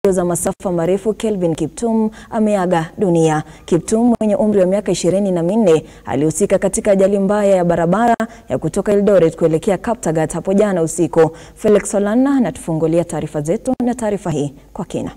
za masafa marefu Kelvin Kiptum ameaga dunia. Kiptum mwenye umri wa miaka ishirini na minne alihusika katika ajali mbaya ya barabara ya kutoka Eldoret kuelekea Kaptagat hapo jana usiku. Felix Solana anatufungulia taarifa zetu na taarifa hii kwa kina.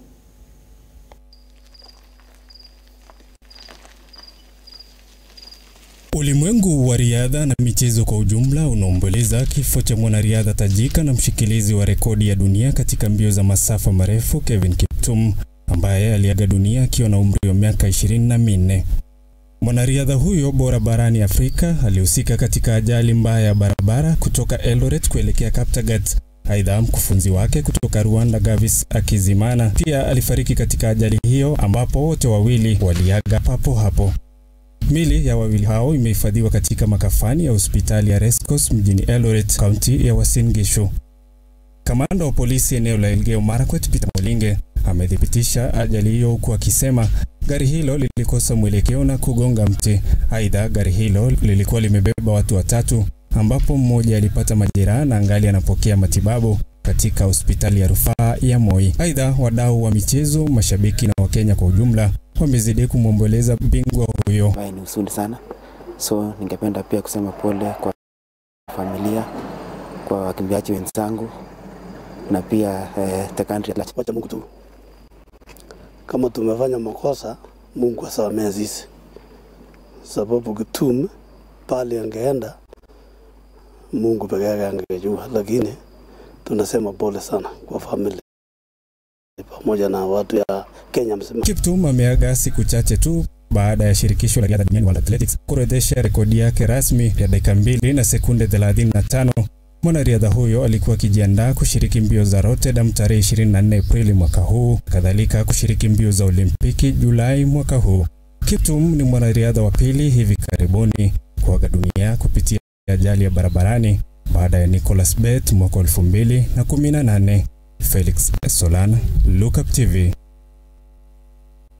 Ulimwengu wa riadha na michezo kwa ujumla unaomboleza kifo cha mwanariadha tajika na mshikilizi wa rekodi ya dunia katika mbio za masafa marefu Kevin Kiptum ambaye aliaga dunia akiwa na umri wa miaka ishirini na minne. Mwanariadha huyo bora barani Afrika alihusika katika ajali mbaya ya barabara kutoka Eldoret kuelekea Kaptagat. Aidha, mkufunzi wake kutoka Rwanda Gavis Akizimana pia alifariki katika ajali hiyo ambapo wote wawili waliaga papo hapo. Mili ya wawili hao imehifadhiwa katika makafani ya hospitali ya Rescos mjini Eldoret, kaunti ya Uasin Gishu. Kamanda wa polisi eneo la Elgeyo Marakwet Peter Molinge amethibitisha ajali hiyo huku akisema gari hilo lilikosa mwelekeo na kugonga mti. Aidha, gari hilo lilikuwa limebeba watu watatu ambapo mmoja alipata majeraha na angali anapokea matibabu katika hospitali ya rufaa ya Moi. Aidha, wadau wa michezo, mashabiki na Wakenya kwa ujumla wamezidi kumwomboleza bingwa huyo. ambaye ni huzuni sana, so ningependa pia kusema pole kwa familia, kwa wakimbiaji wenzangu na pia eh, the country at large. Wacha Mungu tu, kama tumefanya makosa, Mungu asamehe sisi, sababu Kiptum pale angeenda, Mungu peke yake angejua, lakini tunasema pole sana kwa familia pamoja na watu ya Kenya mzima. Kiptum ameaga siku chache tu baada ya shirikisho la riadha duniani World Athletics kuorodhesha rekodi yake rasmi ya dakika mbili na sekunde 35. Mwanariadha huyo alikuwa akijiandaa kushiriki mbio za Rotterdam tarehe 24 Aprili mwaka huu, kadhalika kushiriki mbio za Olimpiki Julai mwaka huu. Kiptum ni mwanariadha wa pili hivi karibuni kuaga dunia kupitia ajali ya barabarani baada ya Nicholas Bett mwaka 2018. Felix Solana, Lookup TV.